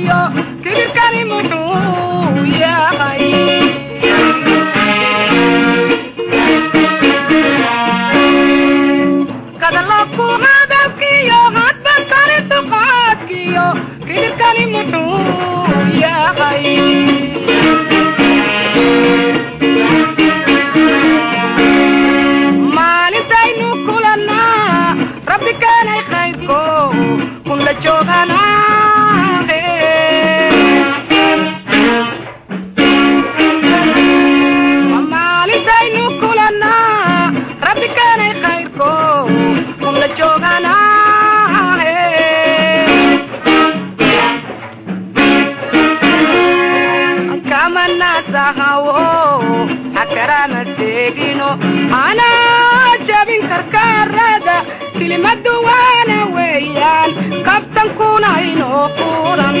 dalkiyo kibirkani muxuu yahay kadalaku hadalkiyo hadba kani duqaadkiyo kibirkani muxuu yahay maalintaynu kulannaa rabbi keenay khayrko kun la jooganaahe maalintaynu kulannaa rabbi keenay khayrko kun la jooganaahe kamanasahawo hakarama teegino anaa jabin karkaarada kilimadu waana weeyaan kabtankuna inoo quran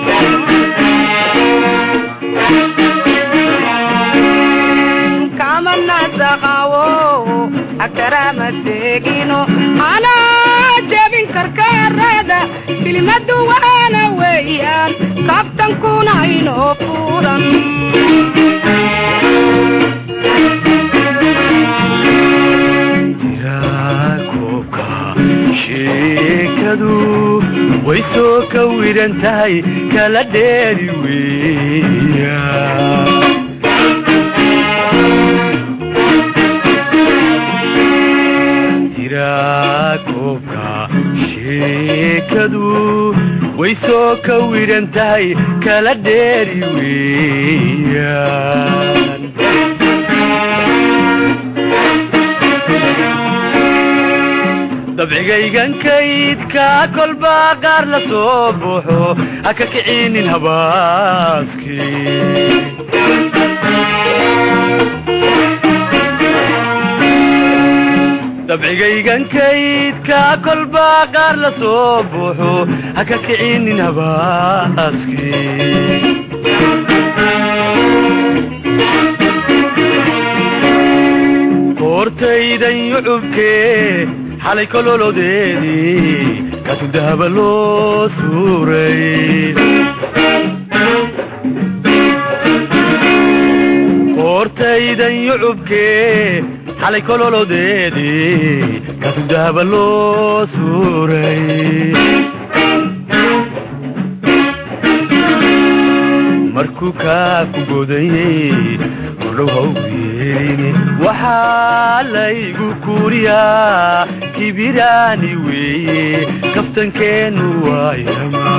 kamanasahawo hakarama teegino anaa jabin karkaarada kilimadu waana weeyaan kabtankuna inoo quran tirakoobka sheekadu way soo ka wiran tahay kala dheeri weya tirakoobka sheekadu way soo ka wiran tahay kala dheeri weeyaan dabcigaygan kaydka kolbaa qaar la soo buuxo ha ka kiciinin habaaskii dabcigaygan kaydka kolbaa qaar la soo buuxo ha ka kiciinin habaaskii koortaydan yucubkee xalay kololodeedii katu dahaba loo suuray koortaydan yucubkee xalay kololodeedii katu dahaba loo suuray markuu kaa ku godayey kordhow ha u yeelini waxaa laygu kuuriyaa kibiraani weeye kaftankeennu waayama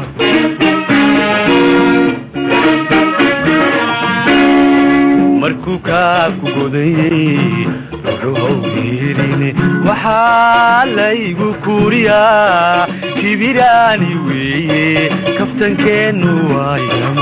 markuu kaa ku godayey kordhow ha u yeelini waxaa laygu kuuriyaa kibiraani weeye kaftankeennu waayama